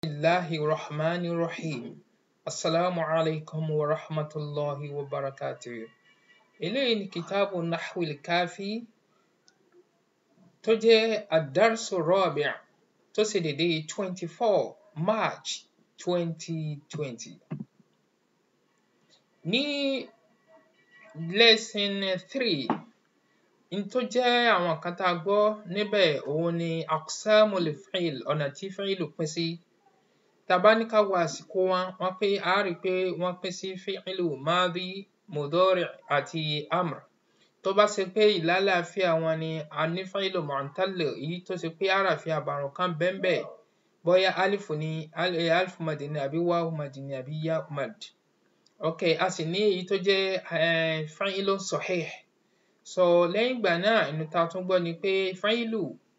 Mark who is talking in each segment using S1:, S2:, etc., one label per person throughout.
S1: الله الرحمن الرحيم السلام عليكم ورحمة الله وبركاته eléyìí ni kitabu nahwil kafi tó jẹ́ adarsu rabi' tó ṣe dédé twenty four march twenty twenty ní lesson three n tó jẹ́ àwọn kan tá a gbọ́ níbẹ̀ òun ni aqsamul fi'l ọ̀nà tí fi'lu pín sí tá a bá ní ká wo àsìkò wọn wọ́n pé a rí i pé wọ́n pín sí fi'lu madi mudari àti amr tó bá ṣe pé ìlàlàáfíà wọn ni a ní fi'lu mu'tal èyí tó ṣe pé àràfin àbàrùn kan bẹ́ńbẹ́ bóyá alifu ni alifu madi ni àbí wáwu madi ni àbí ya mad ok a sì ní èyí tó jẹ́ fi'lu sahih so lẹ́yìn ìgbà náà inú ta tún gbọ́ ni pé fi'lu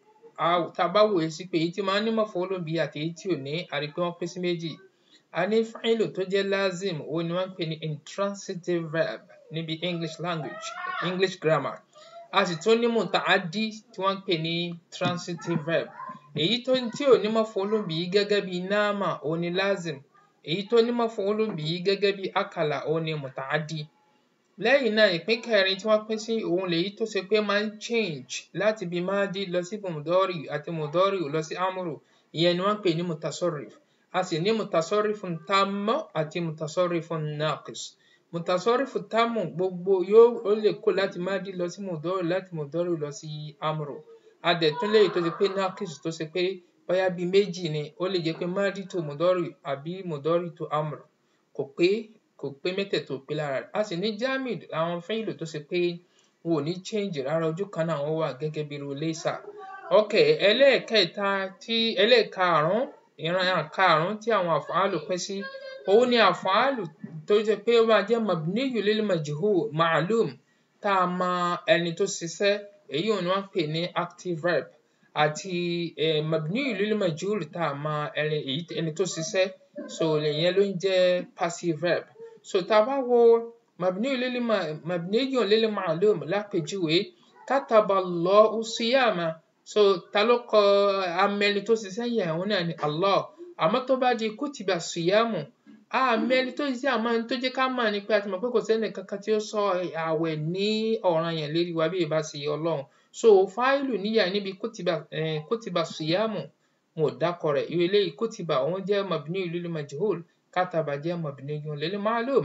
S1: tá a bá wòye sí pé èyí tí máa ń ní maf'ulun bihi àti èyí tí ò ní a rí i pé wọ́n pín sí méjì a ní fi'lu tó jẹ́ lazim òun ni wọ́n ń pè ní intransitive verb níbi english language english grammar a sì tún ní muta'addi tí wọ́n ń pè ní transitive verb èyí tó tí ò ní maf'ulun bihi gẹ́gẹ́ bí nama òun ni lazim èyí tó ní maf'ulun bihi gẹ́gẹ́ bí akala òun ni muta'addi lẹ́yìn náà ìpín kẹrin tí wọ́n pín sí òun lèyí tó ṣe pé máa ń change láti bí máàdí lọ sí mudori àti mudori lọ sí amuru ìyẹn ni wọ́n pè ní mutasarrif a sì ní mutasarrifun tammu àti mutasarrifun naqis mutasarrifu tammu gbogbo yóò ó lè kó láti máàdí lọ sí mudori láti mudori lọ sí amuru a dẹ̀ tún léyìí tó ṣe pé naqis tó ṣe pé bóyá bíi méjì ni ó lè jẹ́ pé máàdí tó mudori àbí mudori tó amuru kò pé kò pé mẹ́tẹ̀ẹ̀ta ò pé lára rẹ̀ a sì ní jamid àwọn fẹ́ìlù tó ṣe pé wọn ò ní change rárá ojú kan náà wọ́n wà gẹ́gẹ́ bí irú lẹ́sà ok ẹlẹ́ẹ̀kẹta tí ẹlẹ́ẹ̀karùn-ún ìran karùn-ún tí àwọn àfàálù pín sí òun ni àfàálù tó jẹ́ pé ó máa jẹ́ mabniyu lil majhul ma'lum tá a mọ ẹni tó ṣiṣẹ́ èyí ò ní wọ́n pè ní active verb àti mabniyu lil majhul tá a mọ ẹni tó ṣiṣẹ́ so ìyẹn ló ń jẹ́ passive verb so tá a bá wo mabniyu lil mabniyu lil ma'lum lápèjúwe kataba Allahu siyama so ta ló kọ amẹni tó ṣiṣẹ́ yẹn òun náà ni Allah àmọ́ tó bá di kutiba siyamu amẹni tó ṣiṣẹ́ àmọ́ ẹni tó jẹ́ ká mọ̀ ni pé a ti mọ̀ pé kò sẹ́ni kankan tí ó sọ àwẹ̀ ní ọ̀ranyàn lérí wa bí ìbá ṣe Ọlọ́run so fáìlù níyà níbi kutiba eh, kutiba siyamu wọn ò dákọ rẹ̀ ìwé eléyìí kutiba òun jẹ́ mabniyu lil majhul kátàbà jẹ́ mabniyun lil ma'lum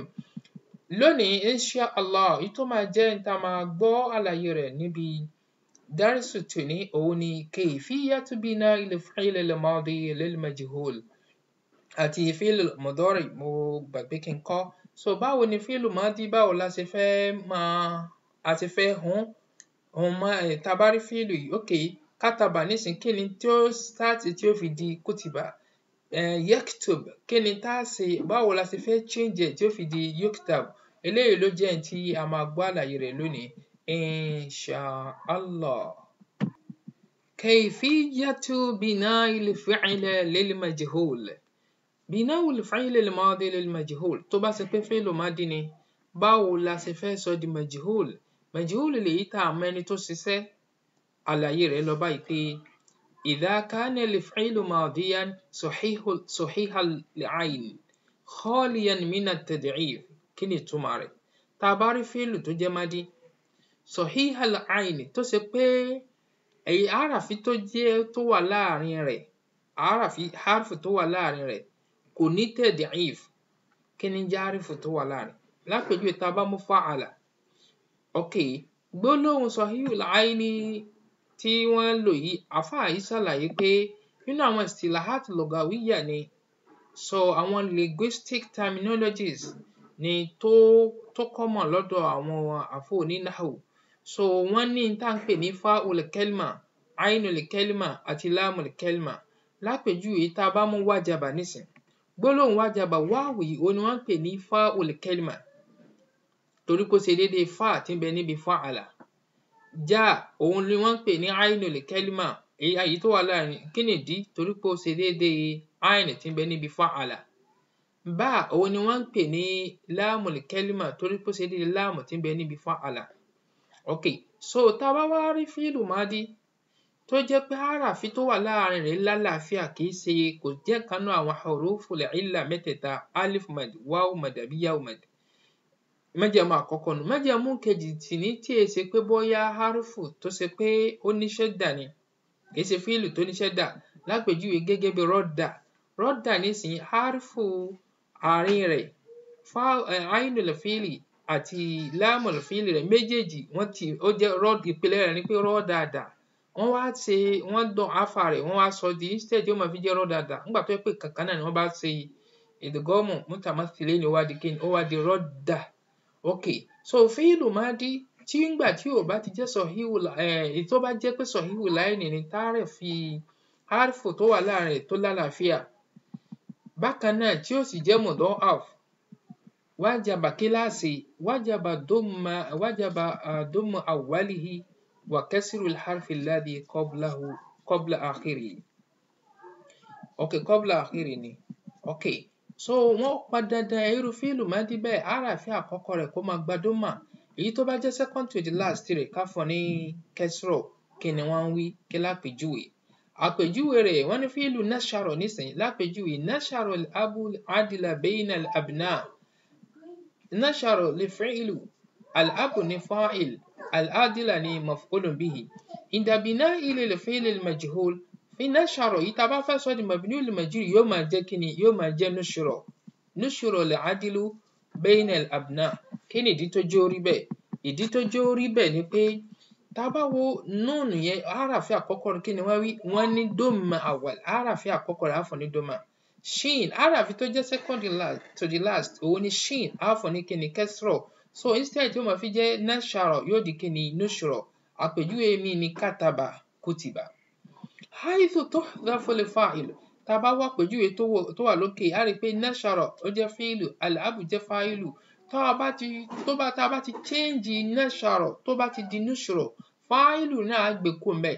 S1: lónìí insha allah èyí tó máa jẹ́ níta máa gbọ́ àlàyé rẹ̀ níbi dárìsù tòní òun ni kayfiyatu bina'il fi'l al-madi lil majhul àti fi'l mudari mo gbàgbé kí n kọ́ so báwo ni fi'l madi báwo la ṣe fẹ́ máa a ṣe fẹ́ hun hun mọ́ ẹ̀ tá a bá rí fi'l yìí ok kátàbà nísìnyí kí ni tí ó start tí ó fi di kutiba yaktub kí ni tá a ṣe báwo la ṣe fẹ́ change ẹ̀ tí ó fi di yuktab eléyìí ló jẹ́ tí a máa gbọ́ àlàyé rẹ̀ lónìí insha allah. kayfiyatu bina'il fi'l lil majhul bina'ul fi'l lil madi lil majhul tó bá ṣe pé fi'lu madi ni báwo la ṣe fẹ́ sọ di majhul majhul lèyí tá a mẹ́ni tó ṣiṣẹ́ àlàyé rẹ̀ lọ báyìí pé إذا كان الفعل ماضيا صحيح صحيح العين خاليا من التضعيف kí ni ìtumọ̀ rẹ̀ tá a bá rí fíìlù tó jẹ́ mádí صحيح العين tó ṣe pé èyí àràfí tó jẹ́ tó wà láàrin rẹ̀ àràfí harfu tó wà láàrin rẹ̀ kò ní tad'if kí ni jẹ́ harfu tó wà láàrin lápèjúwe tá a bá mú fa'ala ok gbólóhùn صحيح العين tí wọ́n lò yìí àáfàá yìí ṣàlàyé pé nínú àwọn istilahat lugawiyya ni sọ àwọn linguistic terminologies ni tó tó common lọ́dọ̀ àwọn àfọ onínáhù so wọ́n ní tá à ń pè ní fa'ul kelma ainul kelma àti lamul kelma lápèjúwe tá a bá mú wájàbà nísìn gbólóhùn wájàbà wáwì òun ni wọ́n ń pè ní fa'ul kelma torí kó ṣe déédéé fa tí ń bẹ níbi fa'ala já òun ni wọ́n ń pè ní ainul kelma èyí tó wà láàrin kí nìdí torí pé ó ṣe déédéé ain tí ń bẹ níbi fa'ala bá òun ni wọ́n ń pè ní láàmul kelma torí pé ó ṣe déédéé láàmù tí ń bẹ níbi fa'ala ok so tá a bá wá rí fíìlù mádí tó jẹ́ pé harafi tó wà láàrin rẹ̀ lálàáfíà kì í ṣe kò jẹ́ kan náà àwọn huruful illa mẹ́tẹ̀ẹ̀ta alif mad waw mad àbí yaw mad májẹ̀mú àkọ́kọ́ nù májẹ̀mú kejì sì ní tí è ṣe pé bóyá harufu tó ṣe pé ó ní ṣẹ́dà ni kì í ṣe fíìlù tó ní ṣẹ́dà lápèjúwe gẹ́gẹ́ bí rọ́dà rọ́dà nísìnyí harufu àárín rẹ̀ ainul fíìlì àti láàmùl fíìlì rẹ̀ méjèèjì wọ́n ti ó jẹ́ rọ́d ìpìlẹ̀ rẹ̀ ni pé rọ́ dáadáa wọ́n wá ṣe wọ́n dán afa rẹ̀ wọ́n wá sọ di instead yóò máa fi jẹ́ rọ́ dáadáa nígbà tó yẹ pé kankan náà ni wọ́n bá ṣe ìdígọ́mù mutamathilin ni ó wá di kíni ó wá di rọ́dà ok so fíìlù máa di tí ngbà tí ò bá ti jẹ́ sọ̀híhù èyí tó bá jẹ́ pé sọ̀híhù láìní ni tààrẹ̀ fi harfu tó wà láàrin rẹ̀ tó lálàáfíà bákan náà tí ó sì jẹ́ mudọ́ af wájàbà kíláàsì wájàbà dómà wájàbà dómà awwalihi wà kẹsìrù harfi alladhi qablahu qabla akhiri ok qabla akhiri ni ok so wọ́n pa dandan irú fíìlù máa di bẹ́ẹ̀ àràfin àkọ́kọ́ rẹ̀ kó máa gba dómà èyí tó bá jẹ́ second to the last rẹ̀ ká fún ní kẹsìrò kí ni wọ́n ń wí kí lápèjúwe àpèjúwe rẹ̀ wọ́n ní fíìlù nasharo nísìnyí lápèjúwe nasharo abu adila bayna al-abna nasharo lè fi'lu al-abu ní fa'il al-adila ní maf'ulun bihi ìdàbíná ilé lè fi'l al-majhul fi nasharo yìí tá a bá fẹ́ sọ di mabniul majhul yóò máa jẹ́ kíni yóò máa jẹ́ nushro nushro al-adilu bayna al-abna kí ni ìdí tó jẹ́ orí bẹ́ẹ̀ ìdí tó jẹ́ orí bẹ́ẹ̀ ni pé tá a bá wo núùnù yẹn àràfin àkọ́kọ́ rẹ̀ kí ni wọ́n wí wọ́n ní dómà awal àràfin àkọ́kọ́ rẹ̀ àfọ̀ ní dómà shin àràfin tó jẹ́ second to the last òun ni shin àfọ̀ ní kí ni kẹsìrọ̀ so instead tí ó máa fi jẹ́ nasharo yóò di kí ni nushro àpèjúwe mi ni kátàbà kùtìbà haithu tuhdhafu al-fa'il tá a bá wá àpèjúwe tó wà lókè á rí i pé nasharo ó jẹ́ fíìlù al-abu jẹ́ fáìlù tá a bá ti tó bá tá a bá ti change nasharo tó bá ti di nushro fáìlù náà á gbé kó mbẹ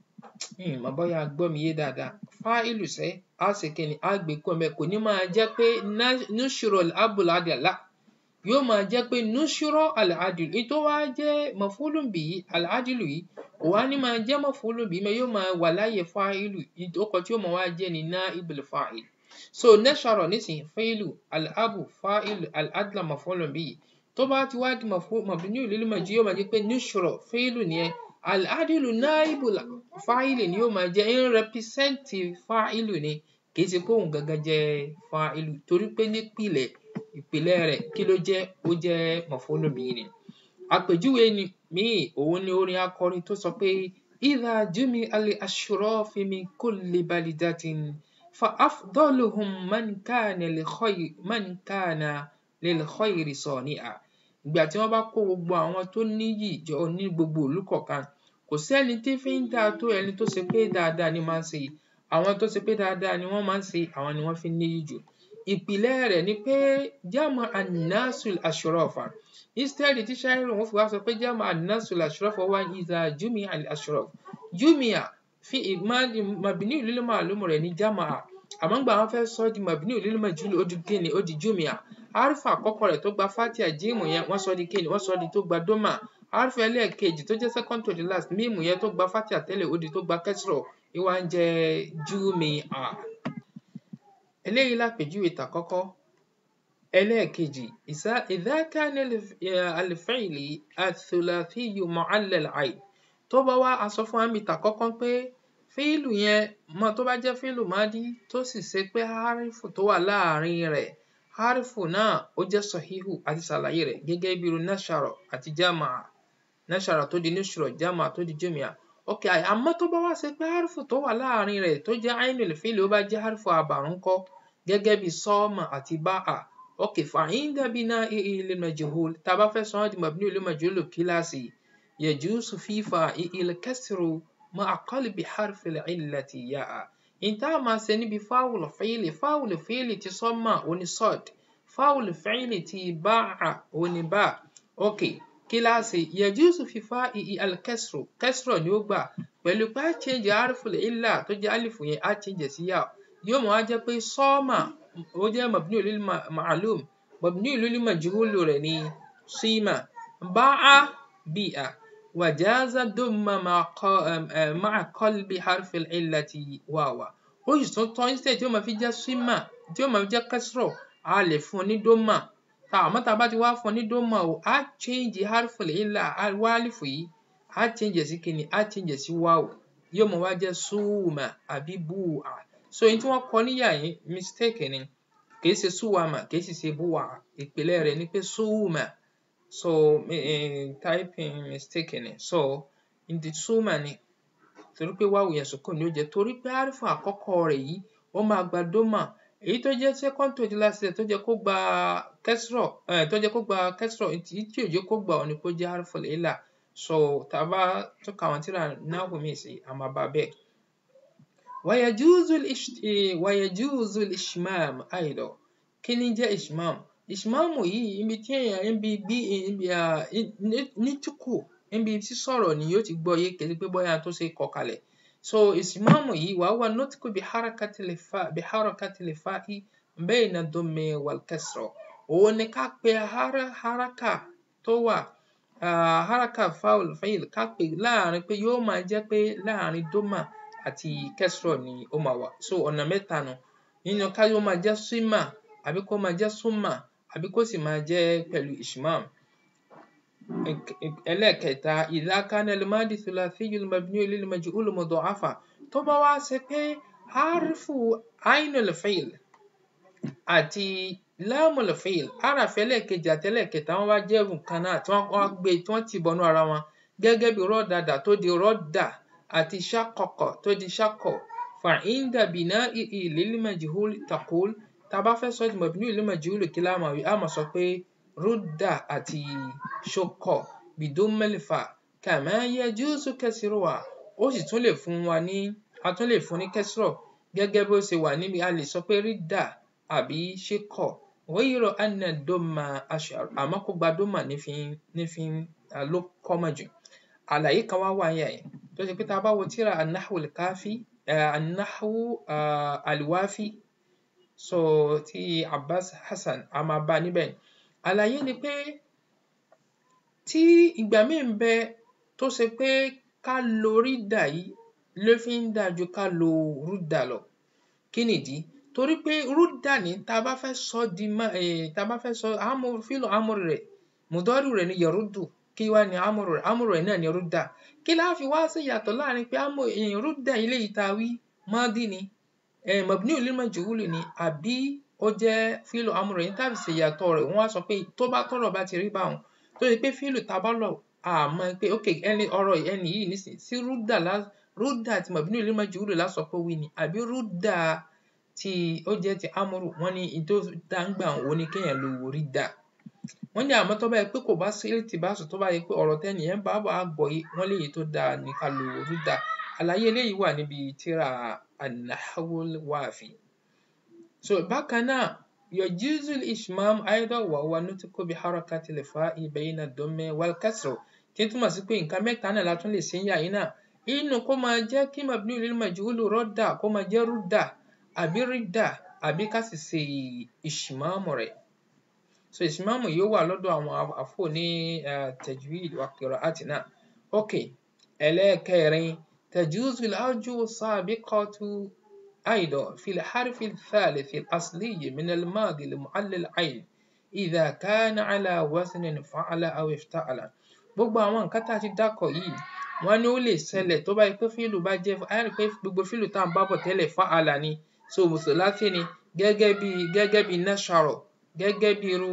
S1: ìmọ̀ bóyá gbọ́ mi yé dáadáa fáìlù sẹ́ á sì kí ni á gbé kó mbẹ kò ní máa jẹ́ pé nushro al-abul adala yóò máa jẹ́ pé nushro al-adilu èyí tó wá jẹ́ mafulun bihi al-adilu yìí kò wá ní máa jẹ́ mafulun bihi mẹ́ yóò máa wà láyé fáìlù ìdókọ̀ tí ó máa wá jẹ́ ni naibul fa'il so nasharo nísìnyí fáìlù al-abu fáìlù al-adla mafulun bihi tó bá ti wá di mabniu lil majhul yóò máa jẹ́ pé nushro fáìlù nìyẹn al-adilu naibu fáìlì ni yóò máa jẹ́ ń rẹpísẹ́ǹtì fáìlù ni kì í ṣe pé òun gangan jẹ́ fáìlù torí pé nípìnlẹ̀ ìpìlẹ̀ rẹ̀ kí ló jẹ́ ó jẹ́ mafulun bihi ni àpèjúwe ni míì òun ni orin akọrin tó sọ pé idha jumi al-ashrafi min kulli balidatin fa afdaluhum man kana li khayr man kana lil khayri sani'a ìgbà tí wọ́n bá kó gbogbo àwọn tó níyì jọ ní gbogbo ìlú kọ̀ọ̀kan kò sẹ́ni tí fi ń dáa tó ẹni tó ṣe pé dáadáa ni máa ń ṣe àwọn tó ṣe pé dáadáa ni wọ́n máa ń ṣe àwọn ni wọ́n fi níyì jù ìpìlẹ̀ rẹ̀ ni pé jama annasul ashrafa instead tí ṣáírù wọn fi wá sọ pé jama annasul ashrafa wá idha jumi al ashraf jumia fi mabni lil ma'lum rẹ̀ ní jama àmọ́ gbà wọ́n fẹ́ sọ di mabni lil majhul ó di kíni ó di jumia arifa àkọ́kọ́ rẹ̀ tó gba fatia jíìmù yẹn wọ́n sọ di kíni wọ́n sọ di tó gba doma arifa ẹlẹ́ẹ̀kejì tó jẹ́ second to the last mímu yẹn tó gba fatia tẹ́lẹ̀ ó di tó gba kẹsìrọ̀ ìwà ń jẹ́ jumia eléyìí lápèjúwe tàkọ́kọ́ ẹlẹ́ẹ̀kejì idha kana al-fi'li ath-thulathiyu mu'allal 'ayn tó bá wá aṣọ fún àmì tàkọ́kọ́ pé fíìlù yẹn mọ tó bá jẹ́ fíìlù madi tó sì ṣe pé harifu tó wà láàrin rẹ̀ harifu náà ó jẹ́ sọ̀híhù àti ṣàlàyé rẹ̀ gẹ́gẹ́ bí irú nasharo àti jamaa nasharo tó di nushro jamaa tó di jumia ok àmọ́ tó bá wá ṣe pé harifu tó wà láàrin rẹ̀ tó jẹ́ ainul fíìlì ó bá jẹ́ harifu àbàrún kọ́ gẹ́gẹ́ bí sọ́ọ̀mà àti báà ok fa'inda bina'ihi lil majhul tá a bá fẹ́ sọ wọ́n di mabni lil majhul kíláàsì yajuzu fi fa'il kasru ma'a qalbi harfi al-'illati ya'a ìta máa ṣe níbi fáwùlù fíìlì fáwùlù fíìlì ti sọ́mà oní sọ́d fáwùlù fíìlì ti báà oní bá ok kíláàsì yajuzu fi fa'i'i al-kasru kasru ni ó gbà pẹ̀lú pé a change harfi al-'illa tó jẹ́ alifu yẹn a change sí yà yóò mọ̀ wá jẹ́ pé sọ́mà ó jẹ́ mabni lil ma'lum mabni lil majhul rẹ̀ ní símà báà bíà wàjáza dùnmà máa kọ́lbi harfi ìlàtì wàwà ó sì tún tọ́ instead tí ó máa fi jẹ́ símà tí ó máa fi jẹ́ kẹsìrọ̀ a lè fún ní dómà tá àmọ́ tá a bá ti wá fún ní dómà o á change harfi ìlà wálífù yìí á change sí kíni á change sí wáwò yóò mọ wá jẹ́ súwùmà àbí búwà so èyí tí wọ́n kọ níyà yìí mistake ni kì í ṣe súwàmà kì í sì ṣe búwà ìpìlẹ̀ rẹ̀ ni pé súwùmà so uh, typing mistake ni so ǹdí súwùmà ni torí pé wáwò yẹn sùkúrù ni ó jẹ́ torí pé àrífù àkọ́kọ́ rẹ̀ yìí ó máa gba dómà èyí tó jẹ́ second to the last tó jẹ́ kó gba kẹsìrọ̀ tó jẹ́ kó gba kẹsìrọ̀ tí tí ò jẹ́ kó gbà ọ́ ni kó jẹ́ àrífù ìlà so tá a bá tó ka àwọn tíra náà mi sí a máa bá bẹ́ẹ̀. ويجوز الإش... ويجوز الإشمام أيضا kí ni jẹ́ ishmam ishmam yìí ibi tí èèyàn níbi bí ní túkù níbi sísọ̀rọ̀ ni yóò ti gbọ́ yé kí pé bóyá tó ṣe kọ kalẹ̀ so ishmam yìí wàá wà nutku biharakati lifa biharakati lifa'i bayna dhammi wal kasra òun ni ká pe haraka tó wà haraka faul fayil ká pe láàrin pé yóò máa jẹ́ pé láàrin doma àti kẹsìrọ̀ ni ó máa wà so ọ̀nà mẹ́ta nu nínú ká yóò máa jẹ́ símà àbí kó máa jẹ́ súnmà àbí kó sì máa jẹ́ pẹ̀lú ishmam. ẹlẹ́ẹ̀kẹta idha kana al-madi thulathiyyu al-mabniyu lil-majhul mudha'afa tó bá wá ṣe pé harifu ainul fi'l àti lamul fi'l harafi ẹlẹ́ẹ̀kejì àti ẹlẹ́ẹ̀kẹta wọ́n wá jẹ́ nǹkan náà tí wọ́n gbé tí wọ́n ti bọnú ara wọn gẹ́gẹ́ bí rọ́dàdà tó di rọ́dà àti ṣàkọ̀kọ̀ tó di ṣàkọ̀ fa'inda bina'ihi lil-majhul taqul tá a bá fẹ́ sọ ọ́ di mabniyu lil-majhul kí la máa wí a máa sọ pé rudda àti ṣokọ̀ bidummil fa kama yajuzu kasruha ó sì tún lè fún wa ní a tún lè fún ní kẹsìrọ̀ gẹ́gẹ́ bó ṣe wà níbi a lè sọ pé ridda àbí ṣekọ̀ ghayra anna dhamma ashhar àmọ́ kó gba dhamma nífi nífi ló kọ́mọ̀ jù àlàyé kan wá wà yẹn tó ṣe pé tá a bá wo tíra an-nahwu al-kafi an-nahwu al-wafi so ti Abbas Hasan a máa bá níbẹ̀ àlàyé ni pé tí ìgbà míì ń bẹ tó ṣe pé ká lo rídà yìí ló fi ń dáa ju ká lo rúdà lọ kí nìdí torí pé rúdà ní tá a bá fẹ́ sọ di má tá a bá fẹ́ sọ amúrú fílò amúrú rẹ̀ mùdọ́rù rẹ̀ ni yẹrúdù kí wá ní amúrú rẹ̀ amúrú rẹ̀ náà ni rúdà kí láà fi wá sí ìyàtọ̀ láàrin pé rúdà ilé yìí tá a wí mọ́dí ni mabniyu lil majhul ni àbí ó jẹ́ fílò amúrú rẹ̀ ní tàbí ṣe ìyàtọ̀ rẹ̀ wọ́n á sọ pé tó bá tọ̀rọ̀ bá ti rí báwọn tó ṣe pé fílò tá a bá lọ àmọ́ pé ok ẹni ọ̀rọ̀ ẹni yìí nísìnyí sí rúdà lá rúdà tí mabniyu lil majhul lásọ pé wí ni àbí rúdà tí ó jẹ́ ti amúrù wọ́n ní ìtò dáńgbà òun ni kéèyàn lo rídà wọ́n ní àmọ́ tó bá yẹ pé kò bá sí ti bá sọ tó bá yẹ pé ọ̀rọ̀ tẹ́ni yẹn bá wà á gbọ́ yé wọ́n léyìí tó dáa ní ká lo rídà àlàyé eléyìí wà níbi tíra an-nahwul wafi so bákan náà yajuzu al-ishmam aidan wa huwa nutqu bi harakati al-fa'i bayna ad-dammi wal-kasr tí ń túmọ̀ sí pé nǹkan mẹ́ta náà la tún lè ṣe ń yà yín náà inú kó máa jẹ́ kí mabniyu lil majhul rọ́dà kó máa jẹ́ rúdà àbí rídà àbí ká sì ṣe ìṣìmáàmù rẹ̀ so ìṣìmáàmù yóò wà lọ́dọ̀ àwọn àfò ní tajwid wa qira'ati náà ok ẹlẹ́ẹ̀kẹrin tajuzu al-awju as-sabiqatu أيضا في الحرف الثالث الأصلي من الماضي لمعلل عين إذا كان على وزن فعل أو افتعل gbogbo àwọn nǹkan tá a ti dákọ̀ yìí wọ́n ní ó lè ṣẹlẹ̀ tó bá yẹ pé fíìlù bá jẹ́ a rí pé gbogbo fíìlù tá à ń bá bọ̀ tẹ́lẹ̀ fa'ala ni so mùsùlùmí ni gẹ́gẹ́ bí gẹ́gẹ́ bí nasharo gẹ́gẹ́ bí irú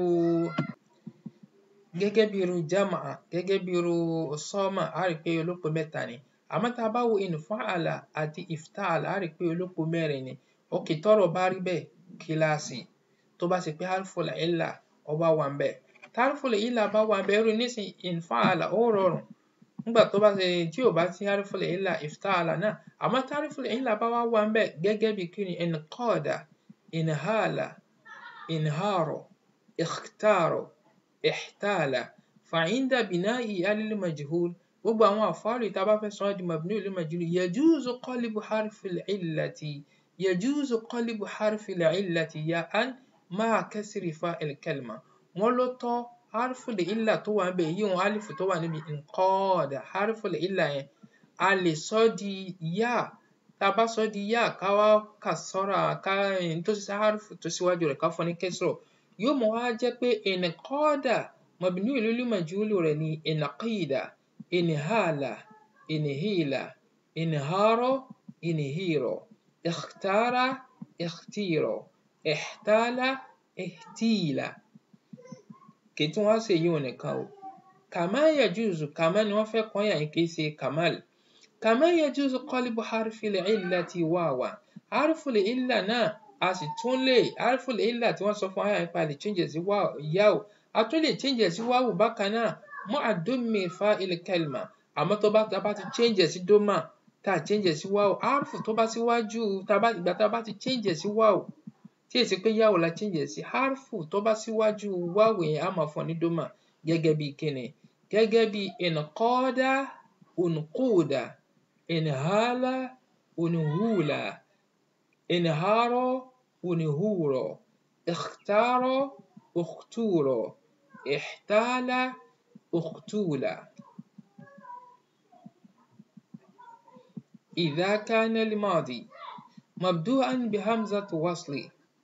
S1: gẹ́gẹ́ bí irú jama'a gẹ́gẹ́ bí irú sọ́mà a rí pé olóko mẹ́ta ni àmọ́ tá a bá wo in fa'ala àti ifta'ala a rí pé olóko mẹ́rin ni ok tọ́rọ̀ bá rí bẹ́ẹ̀ kíláàsì tó bá ṣe pé harful illa ó bá wà ń bẹ́ẹ̀ harful illa bá wà ń bẹ́ẹ̀ irú nísìn in fa'ala ó rọrùn nígbà tó bá ṣe tí ò bá sí harful illa ifta'ala náà àmọ́ tí harful illa bá wà wà ń bẹ́ẹ̀ gẹ́gẹ́ bí kí ni inqada inhala inharo ikhtaro ihtala fa'inda bina'i alil majhul gbogbo àwọn àfáàlì tá a bá fẹ́ sọ ọ́ di mabniyu lil majhul yajuzu qalbu harfil illati yajuzu qalbu harfil illati ya'an ma'a kasri fa'il kalima wọ́n ló tọ́ harful illa tó wà níbẹ̀ yíyún alifu tó wà níbi inqada harful illa yẹn a lè sọ di yá tá a bá sọ di yá ká wá kà sọ́ra ká tó ṣe harfu tó síwájú rẹ̀ ká fọ́ ní kẹsìrọ̀ yóò mọ̀ wá jẹ́ pé inqada mabniyu lil majhulu rẹ̀ ní inqida inhala inhila inharo inhiro ikhtara ikhtiro ihtala ihtila kì í tún wá ṣe yíwọn nìkan o kàmá yajuzu kàmá ni wọ́n fẹ́ kọ́ yà yín kì í ṣe kamal kàmá yajuzu qalbu harfil illati wawa harfil illa náà a sì tún lè harfil illa tí wọ́n sọ fún ayà nípa lè change sí yá o a tún lè change sí wáwù bákan náà mọ́ àdómi fa'il kalima àmọ́ tó bá tá a bá ti change sí doma tá a change sí wáwù harfu tó bá síwájú ìgbà tá a bá ti change sí wáwù tí èsì pé yáwò la change sí harfu tó bá síwájú wáwù yẹn á máa fún ní doma gẹ́gẹ́ bí kíni gẹ́gẹ́ bí inqada unquda inhala unhula inharo unhuro ikhtaro ukhturo ihtala ukhtula إذا كان الماضي مبدوءا بهمزة وصل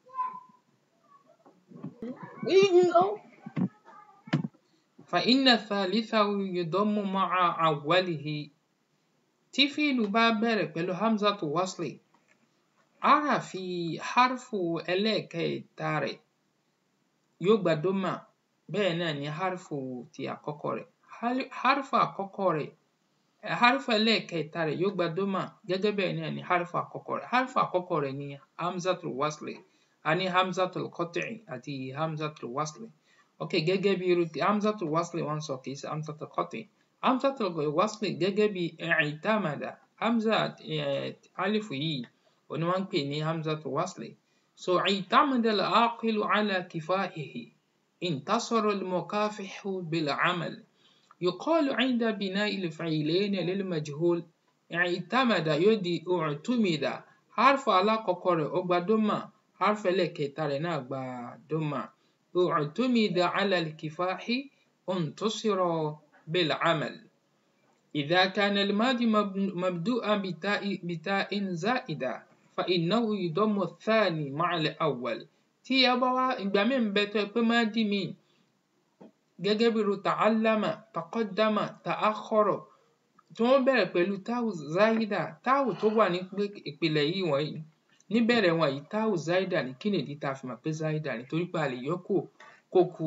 S1: فإن ثالثه يضم مع أوله tí fíìlù bá bẹ̀rẹ̀ pẹ̀lú hamzatu wasli ara fi harfu ẹlẹ́ẹ̀kẹta rẹ̀ yóò gba doma bẹ́ẹ̀ náà ni harfu ti àkọ́kọ́ rẹ̀ harfu àkọ́kọ́ rẹ̀ harfu ẹlẹ́ẹ̀kẹta rẹ̀ yóò gba doma gẹ́gẹ́ bẹ́ẹ̀ náà ni harfu àkọ́kọ́ rẹ̀ harfu àkọ́kọ́ rẹ̀ ni hamzatu wasli a ní hamzatu qat'i àti hamzatu wasli ok gẹ́gẹ́ bí irú hamzatu wasli wọ́n sọ kì í ṣe hamzatu qat'i hamzatu wasli gẹ́gẹ́ bí i'tamada hamza alifu yìí òní wọ́n ń pè ní hamzatu wasli so i'tamada al-aqilu ala kifahihi intasara al-mukafihu bil-amal يقال عند بناء الفعلين للمجهول اعتمد يدي اعتمد حرف على كوكوري أغبا دوما حرف لكيتاري ناغبا دوما اعتمد على الكفاح انتصر بالعمل إذا كان الماضي مبدوءا بتاء, بتاء زائدة فإنه يضم الثاني مع الأول تي أبوا إبامين بيتو بمادي مين gẹ́gẹ́ bí irú ta'allama taqaddama ta'akhkhara tí wọ́n bẹ̀rẹ̀ pẹ̀lú táwù záídà táwù tó wà ní ìpìlẹ̀ yìí wọ̀nyí níbẹ̀rẹ̀ wọn yìí táwù záídà ní kí nìdí tá a fi mọ̀ pé záídà ní torí pé a lè yọ kó kó ku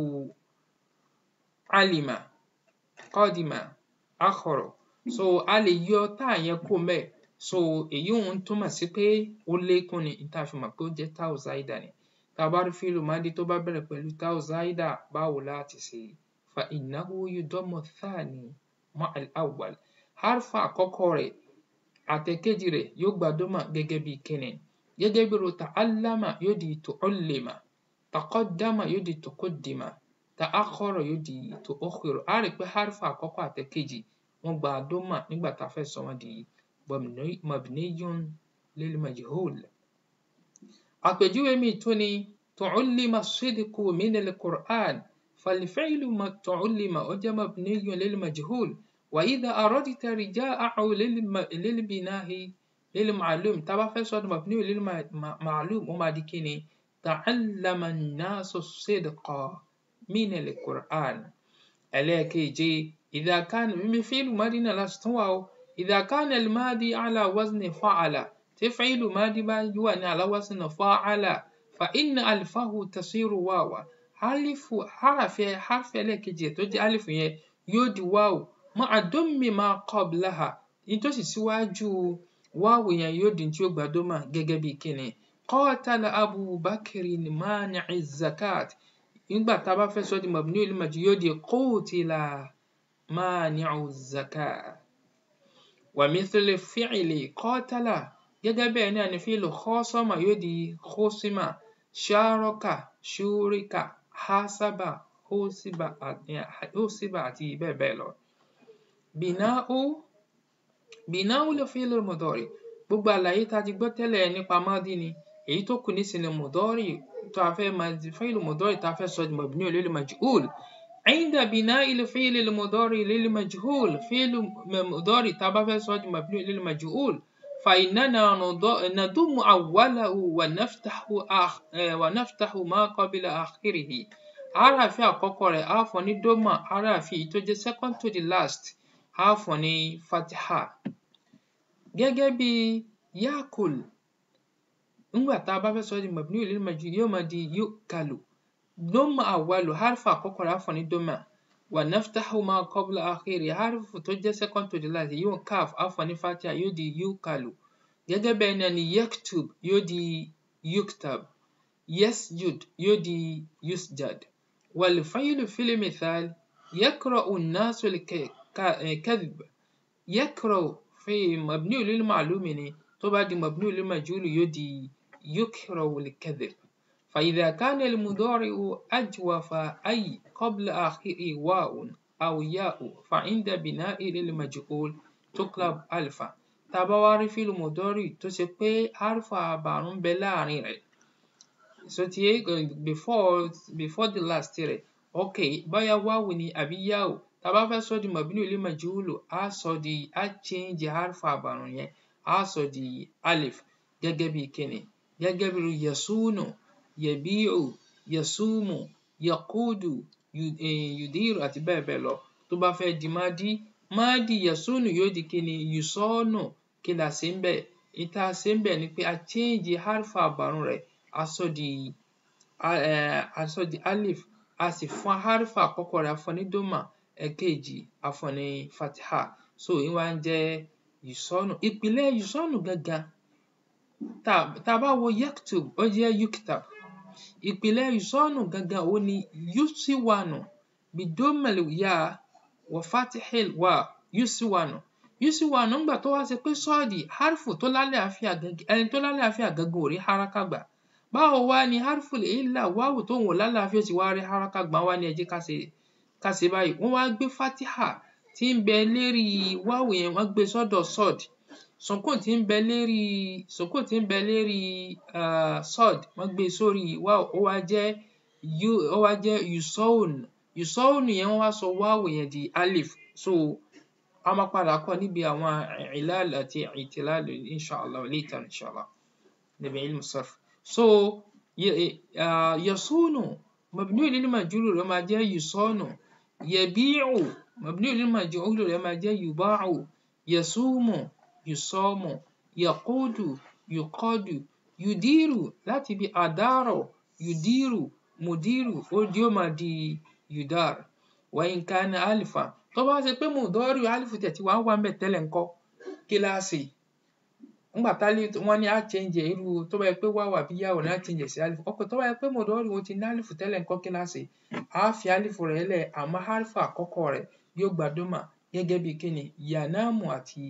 S1: alima qadima akhkhara so a lè yọ táà yẹn kó mẹ́ so èyí òun túmọ̀ sí pé ó lékún ni tá a fi mọ̀ pé ó jẹ́ táwù záídà ni tá a bá rí fíìlù máàdí tó bá bẹ̀rẹ̀ pẹ̀lú táwù záídà báwo láti ṣe فإنه يضم الثاني مع الأول حرف àkọ́kọ́ rẹ̀ àtẹ̀kejì rẹ̀ yóò gba dọ́mà gẹ́gẹ́ bí kíni gẹ́gẹ́ bí ro ta'allama yóò di tu'allima taqaddama yóò di tuqaddima ta'akhkhara yóò di tu'akhkhira a rí pé harf àkọ́kọ́ àtẹ̀kejì wọ́n gba dọ́mà nígbà tá a fẹ́ sọ wọ́n di mabniyun lil majhul àpèjúwe mi tún ni tu'allima as-sidqu min al-Qur'an فالفعل ما تعلم أجم مبني للمجهول وإذا أردت رجاءه للبناء للمعلوم تبع فصل مبني للمعلوم وما ديكيني تعلم الناس الصدق من القرآن عليك جي إذا كان مثل مدينة لاستوى إذا كان الماضي على وزن فعل تفعيل ماضي بيوان على وزن فعل فإن ألفه تصير واوا alifu harafi harfi ẹlẹ́ẹ̀kejì tó jẹ́ alifu yẹn yóò di wáwù mọ́ àdómi máa qablaha ní tó sì síwájú wáwù yẹn yóò di tí ó gba dómà gẹ́gẹ́ bí kíni qatala abubakar mani'i zakat nígbà tá a bá fẹ́ sọ di mabni al-majhul yóò di qutila mani'u zakat wa mithlu fi'li qatala gẹ́gẹ́ bẹ́ẹ̀ náà ni fi'lu khasama yóò di khusima sharaka shurika hasaba husiba husiba àti bẹ́ẹ̀ bẹ́ẹ̀ lọ. Bina'u bina'u lè fi'l mudari gbogbo àlàyé tá a ti gbọ́ tẹ́lẹ̀ nípa madi ni èyí tó kù nísìnyí mudari tó a fẹ́ máa fi'l mudari tá a fẹ́ sọ di mabni lil majhul عند بناء الفعل المضارع للمجهول فعل مضارع تبع في صوت مبني للمجهول فإننا نضم أوله ونفتح آخ ونفتح ما قبل آخره arafi àkọ́kọ́ rẹ̀ á fún ní doma arafi tó jẹ́ second to the last á fún ní fatiha gẹ́gẹ́ bí yakul nígbà tá a bá fẹ́ sọ di mabni lil majhul yóò máa di yukalu doma awalu harfa àkọ́kọ́ rẹ̀ á fún ní doma wa naftahu ma qabla akhiri harfu tó jẹ́ second to the last yóò kaf á fún ní fatiha yóò di yukalu gẹ́gẹ́ bẹ́ẹ̀ náà ni yaktub yóò di yuktab yasjud yóò di yusjad والفعل في المثال يقرأ الناس الكذب يقرأ في مبني للمعلوم طبعا مبني للمجهول يدي يكره الكذب فإذا كان المضارع أجوف أي قبل آخره واو أو ياء فعند بناء للمجهول تقلب ألفا تبواري في المضارع تسيبي حرف بارون بلارين so ti before before the last rẹ̀ ok bóyá wáwù ni àbí yáwù tá a bá fẹ́ sọ di mabni li majhulu á sọ di á change harfa àbàrùn yẹn á sọ di alif gẹ́gẹ́ bí kíni gẹ́gẹ́ bí yasunu yabi'u yasumu yaqudu yudiru àti bẹ́ẹ̀ bẹ́ẹ̀ lọ tó bá fẹ́ di mádi mádi yasunu yóò di kíni yusọ́nù kí la ṣe ń bẹ̀ ìta ṣe ń bẹ̀ ni pé a change harfa àbàrùn rẹ̀ aṣọ di aṣọ di alif a sì fún harfa àkọ́kọ́ rẹ̀ afọ ní doma ẹ̀kejì afọ ní fatiha so ìwà ń jẹ́ yusọ́nù ìpìlẹ̀ yusọ́nù gangan tá a bá wo yaktub ó jẹ́ yuktab ìpìlẹ̀ yusọ́nù gangan ó ní yusiwanu bidomel ya wa fatihil wa yusiwanu yusiwanu ńgbà tó wá ṣe pé sọ́ọ̀dì harfu tó lálẹ́ àfíà gangan ẹni tó lálẹ́ àfíà gangan ò rí haraka gbà báwo wá ni harful illa wáwù tó wò lálàáfíà ti wá rí haraka gbà wá ní ẹ jẹ́ ká ṣe ká ṣe báyìí wọ́n wá gbé fatiha tí ń bẹ lérí wáwù yẹn wọ́n gbé sọ́dọ̀ sod sukun tí ń bẹ lérí sukun tí ń bẹ lérí uh, sod wọ́n gbé sórí wáwù ó wá jẹ́ yu ó wá jẹ́ yusaun yusaun yẹn wọ́n wá sọ wáwù yẹn di alif so a máa padà kọ́ níbi àwọn ilal àti itilal inshallah later inshallah níbi ilmu sarf so uh, yasunu mabni lil majhul rẹ̀ máa jẹ́ yusanu yabi'u mabni lil majhul rẹ̀ máa jẹ́ yuba'u yasumu yusamu yaqudu yuqadu yudiru láti bí adaro yudiru mudiru ó di ó máa di yudar wa in kana alifa tó bá ṣe pé mudari alifu tẹ̀ tí wàá wà mẹ́ tẹ́lẹ̀ ńkọ́ kíláàsì ńgbà tálí wọn ní á change irú tó bá yẹ pé wáwà bí yàwó ní á change sí alifu ọkọ tó bá yẹ pé mọdọọrì wọn ti ní alifu tẹ́lẹ̀ ńkọ́ kíláàsì á fi alifu rẹ̀ lẹ̀ àmọ́ alifu àkọ́kọ́ rẹ̀ yóò gba dómà gẹ́gẹ́ bí kíni yanamu àti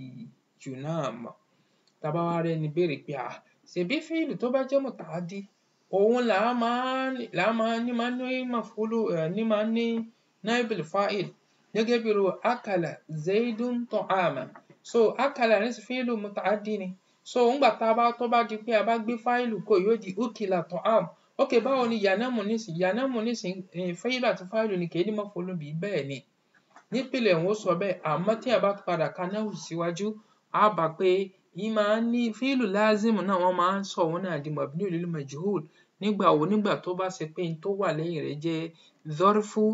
S1: yunamu tàbá wa rẹ ni béèrè pé à ṣèbí fíìlì tó bá jẹ́ mùtàádì òun là á máa là á máa ní máa ní mafulu ní máa ní naibul fa'il gẹ́gẹ́ bí ro akala zaidun ta'ama so akala ní fíìlì mùtàádì ni so ńgbà tá a bá tó bá di pé a bá gbé fáìlù kò yóò di ukila ta'am ok báwo ni yanamu nísìn yanamu nísìn fáìlù àti fáìlù ni kèé ní mafulu bí bẹ́ẹ̀ ni nípìnlẹ̀ òun ó sọ bẹ́ẹ̀ àmọ́ tí a bá padà ka náà síwájú á bá pé yìí máa ń ní fíìlù láàzìmù náà wọ́n máa ń sọ òun náà di mabni lil majhul nígbà wo nígbà tó bá ṣe pé n tó wà lẹ́yìn rẹ̀ jẹ́ zọ́rfù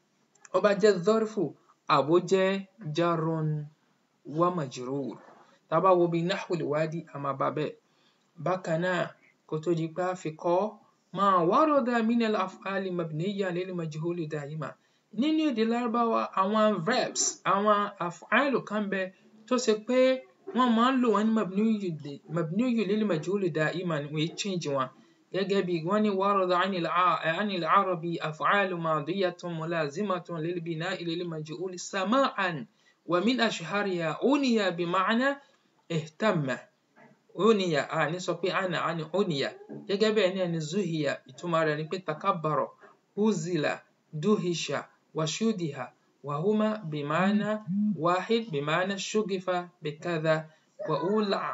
S1: ó bá jẹ́ zọ́rfù àbó jẹ́ jarun wa majrur tá a bá wo bí nahwul wadi a máa bá bẹ́ẹ̀ bákan náà kó tó di pé a fi kọ́ ma warada minal af'ali mabniya lil majhul da'ima nínú èdè lárúbáwá àwọn verbs àwọn af'alu kan bẹ tó ṣe pé wọ́n máa ń lò wọ́n ní mabniyu lil majhul da'iman wọ́n yìí change wọn gẹ́gẹ́ bí wọ́n ní warada anil arabi af'alu madiyatun mulazimatun lil bina'i lil majhul sama'an wa min ashhariha uniya bi ma'na ihtamma uniya a ní sọ pé ana ani uniya gẹ́gẹ́ bẹ́ẹ̀ ní ẹni zuhiya ìtumọ̀ rẹ̀ ni pé takabbara huzila duhisha washudiha وهما بمعنى واحد بمعنى شغف بكذا وأولع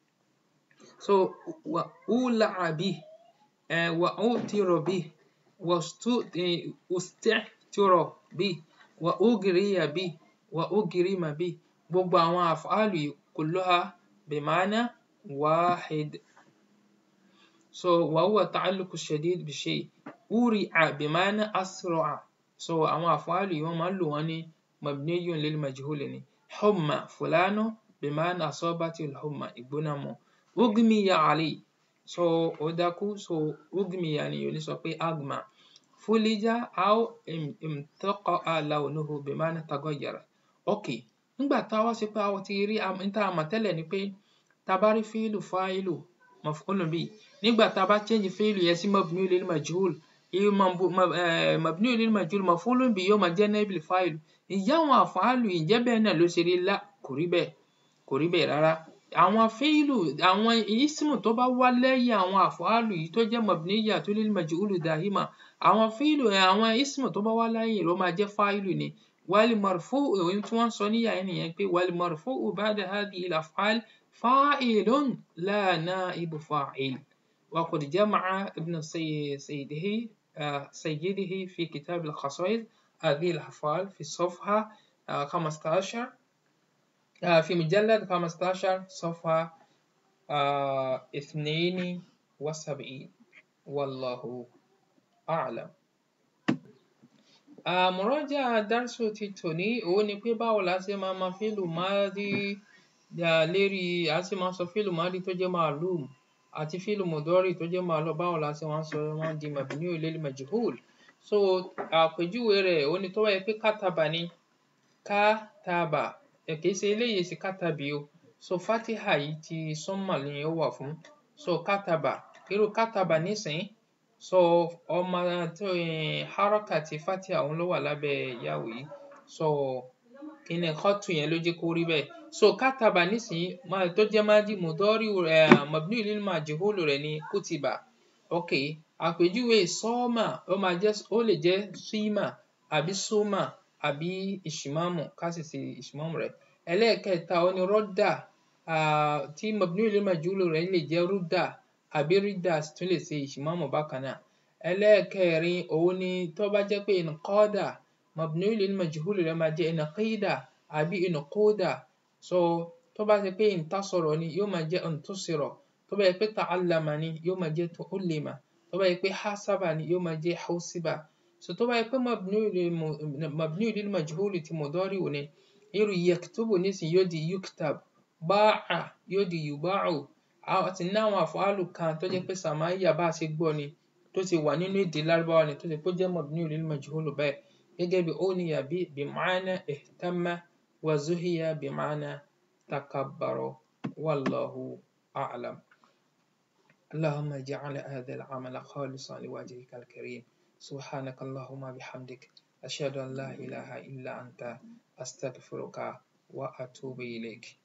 S1: so وأولع به uh, وأؤتر به واستهتر bí wa ugriya bí wa ugrima bí gbogbo àwọn àfáàlù yìí kulluha bima'na wahid so wa huwa ta'alluqu shadid bi shay uri'a bima'na asra'a so àwọn àfáàlù yìí wọ́n máa ń lò wọ́n ní mabniyun lil majhul ni humma fulanu bima'na asabati al-humma ìgbóná mu ugmiya alayhi so ó dákú so ugmiya ni yóò ní sọ pé agma fulija aw imtaqa'a lawnuhu bima'na tagayyara ok nígbà tá a wá sí pé a ti rí n tá a mọ̀ tẹ́lẹ̀ ni pé tá a bá rí fíìlù fáìlù maf'ulun bihi nígbà tá a bá change fíìlù yẹn sí mabniyun lil majhul mabniyun lil majhul maf'ulun bihi yóò máa jẹ́ naibul fáìlù ìyá àwọn àfáàlù ìjẹ́ bẹ́ẹ̀ náà ló ṣe rí lá kò rí bẹ́ẹ̀ kò rí bẹ́ẹ̀ rárá àwọn fíìlù àwọn ismu tó bá wá lẹ́yìn àwọn àfáàlù yìí tó jẹ́ mabniyatun lil majhul dahima àwọn fíìlù àwọn ismu tó bá wá lẹ́yìn ló máa jẹ́ fáìlù ni wal marfu'u ohun tí wọ́n sọ níyà yẹn nìyẹn pé wal marfu'u ba'da hadhihi al af'al fa'ilun la na'ibu fa'il وقد جمع ابن سيده سيده في كتاب الخصائص هذه الأفعال في الصفحة 15 في مجلد 15 صفحة 72 والله أعلم مراجعة درس توني òun ni pé báwo la ṣe máa ma fílù máàdí lérí a ṣe máa sọ fílù máàdí tó jẹ́ ma'lum àti fílù mudori tó jẹ́ ma'lum báwo la ṣe máa sọ wọ́n di mabniyu lil majhul so àpèjúwe rẹ̀ òun ni tó wáyé pé kátàbà ni kátàbà kìí ṣe eléyìí sí kátàbí o so fatiha yìí ti sọ́mà ni ó wà fún so kátàbà irú kátàbà nísìn so ọmọ tó haraka ti fatiha òun ló wà lábẹ́ yàwó yìí so kíni kọ́tù yẹn ló jẹ́ kó rí bẹ́ẹ̀ so kátàbà nísìn tó jẹ́ májí mudori mabni lil majhul rẹ̀ ni kutiba ok àpèjúwe sọ́ọ̀mà ó máa jẹ́ ó lè jẹ́ símà àbí sọ́mà àbí ìṣìmáàmù ká sì ṣe ìṣìmáàmù rẹ̀ ẹlẹ́ẹ̀kẹta ó ní rọ́dà tí mabni lil majhul rẹ̀ lè jẹ́ rúdà àbí rídà tún lè ṣe ìṣìmáàmù bákan náà ẹlẹ́ẹ̀kẹrin òun ni tó bá jẹ́ pé inqada mabni lil majhul rẹ̀ máa jẹ́ inqida àbí inquda so tó bá jẹ́ pé intasara ni yóò máa jẹ́ intusira tó bá jẹ́ pé ta'allama ni yóò máa jẹ́ tu'allima tó bá jẹ́ pé hasaba ni yóò máa jẹ́ husiba so tó bá jẹ́ pé mabni lil majhul ti mudari ni irú yaktubu nísìn yóò di yuktab ba'a yóò di yuba'u àti ní àwọn àfọ́àlù kan tó jẹ́ pé sàmáyà bá a ṣe gbọ́ ni tó ti wà nínú èdè lárúbáwá ni tó ti pé jẹ́ mabni lil majhul bẹ́ẹ̀ gẹ́gẹ́ bí uniya bí bima'na ihtamma wa zuhiya bima'na takabbara wallahu a'lam اللهم اجعل هذا العمل خالصا لوجهك الكريم سبحانك اللهم بحمدك أشهد أن لا إله إلا أنت أستغفرك وأتوب إليك